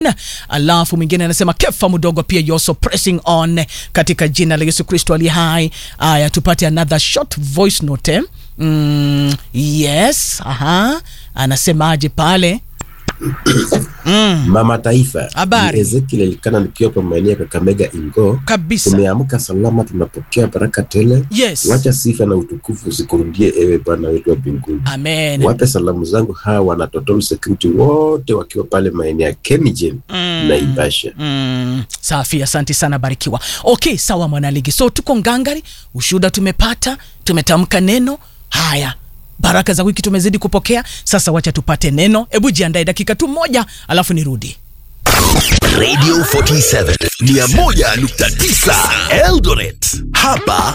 alafu mwingine anasema kefa mdogo pia you also pressing on katika jina la yesu kristo ali hai aya tupate another short voice note eh? mm, yes aha anasemaje pale Mama Taifa, Habari. ni Ezekiel Elikana nikiwa kwa maeneo ya Kakamega Ingo. kabisa Tumeamka salama, tunapokea baraka tele. yes Wacha sifa na utukufu zikurudie ewe Bwana wetu wa mbinguni. amen Wape salamu zangu hawa wana Total Security wote wakiwa pale maeneo ya Kemijen Mm. na Ibasha. Mm, safi asante sana barikiwa okay sawa mwanaligi so tuko ngangari ushuhuda tumepata tumetamka neno haya baraka za wiki tumezidi kupokea sasa wacha tupate neno hebu jiandae dakika tu moja alafu nirudi Radio 47 101.9 Eldoret. Hapa